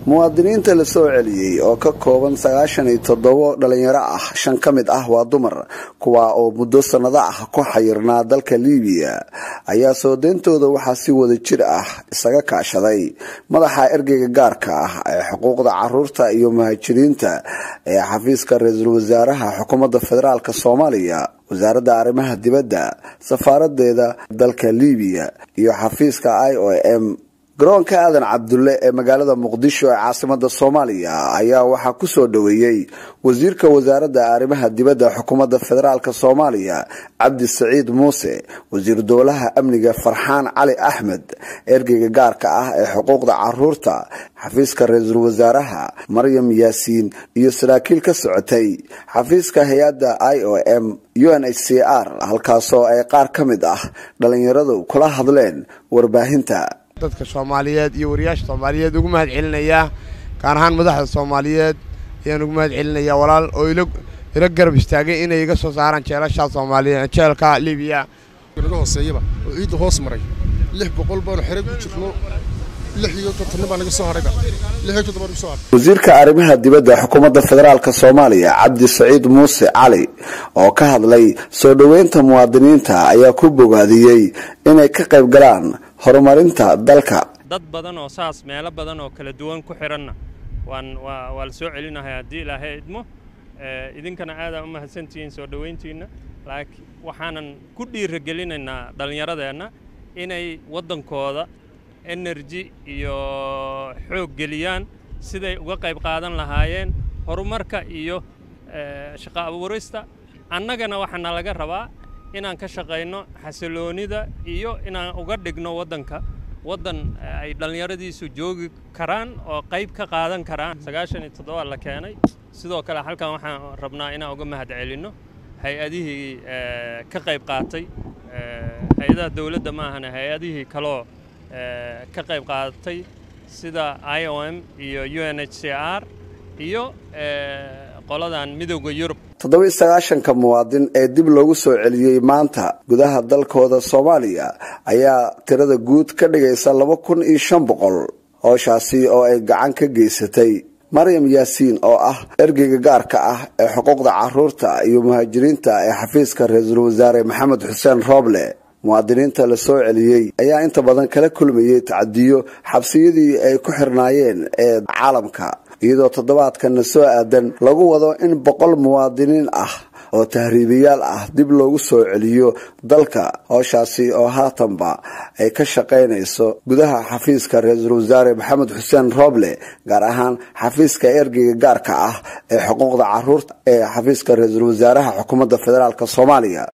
muwaadiniinta la soo celiyey oo ka kooban sagaashan iyo toddobo dhalinyaro ah shan ka mid ah waa dumar kuwa oo muddo sannado ah ku xayirnaa dalka liibiya ayaa soo deyntooda waxaa si wada jir ah isaga kaashaday madaxa ergeyga gaarka ah ee xuquuqda caruurta iyo muhaajiriinta ee xafiiska ra-iisul wasaaraha xukuumadda federaalk soomaaliya wasaaradda arrimaha dibadda safaaradeeda dalka liibiya iyo xafiiska i o m garoonka aadan cabdulle ee magaalada muqdisho ee caasimada soomaaliya ayaa waxaa kusoo dhoweeyey wasiirka wasaaradda arrimaha dibadda xukuumadda federaalk soomaaliya cabdi saciid muuse wasiir dowlaha amniga farxaan cali axmed ergeyga gaarka ah ee xuquuqda caruurta xafiiska ra-iisul wasaaraha maryam yaasiin iyo saraakiil ka socotay xafiiska hay-adda i o m u n h c r halkaasoo ay qaar ka mid ah dhalinyaradu kula hadleen warbaahinta dadka soomaaliyeed iyo wariyaasha soomaaliyeed ugu mahad celinayaa gaar ahaan madaxda soomaaliyeed ayaan ugu mahad celinayaa walaal oo ila garab istaagay inay iga soo saaraan jeelashaa soomaaliya jeelka libiya naga hooseeyaba oo ciidda hoos maray lix boqol baanu xere ku jirno lix iyo konton baa naga soo hadhayba lix iyo toddoba naga soo hadhay wasiirka arrimaha dibadda xukuumadda federaalk soomaaliya cabdi saciid muuse cali oo ka hadlay soo dhoweynta muwaadiniinta ayaa ku bogaadiyey inay ka qayb galaan horumarinta dalka dad badan oo saas meelo badan oo kala duwan ku xidhanna waan waa waa la soo celinahay haddii ilaahay idmo idinkana aadaa u mahadsantihiin soo dhoweyntiinna laakiin waxaanan ku dhiiragelinaynaa dhallinyaradeenna inay waddankooda energy iyo xoog geliyaan siday uga qayb qaadan lahaayeen horumarka iyo shaqo abuurista annagana waxaana laga rabaa inaan ka shaqayno xasiloonida iyo inaan uga dhigno waddanka waddan ay dhallinyaradiisu joogi karaan oo qayb ka qaadan karaan sagaashan iyo toddoba la keenay sidoo kale halkan waxaan rabnaa inaan uga mahad celinno hay-adihii ka qayb qaatay hay-adaha dowladda ma ahana hay-adihii kaloo ka qayb qaadatay sida i o m iyo u n h c r iyo qoladan midowda yurub toddoba-iyo sagaashanka muwaadin ee dib loogu soo celiyey maanta gudaha dalkooda soomaaliya ayaa tirada guud ka dhigaysa laba kun iyo shan boqol hooshaasi oo ay gacan ka geysatay maryam yaasiin oo ah ergeyga gaarka ah ee xuquuqda caruurta iyo muhaajiriinta ee xafiiska ra-iisul wasaare maxamed xuseen rooble muwaadiniinta la soo celiyey ayaa inta badan kala kulmayey tacadiyo xabsiyadii ay ku xirnaayeen ee caalamka iyadoo toddobaadkanna soo aadan lagu wado in boqol muwaadiniin ah oo tahriibayaal ah dib loogu soo celiyo dalka hooshaasi oo haatanba ay ka shaqaynayso gudaha xafiiska ra-iisul wasaare maxamed xuseen rooble gaar ahaan xafiiska ergeyga gaarka ah ee xuquuqda caruurta ee xafiiska ra-iisul wasaaraha xukuumadda federaalk soomaaliya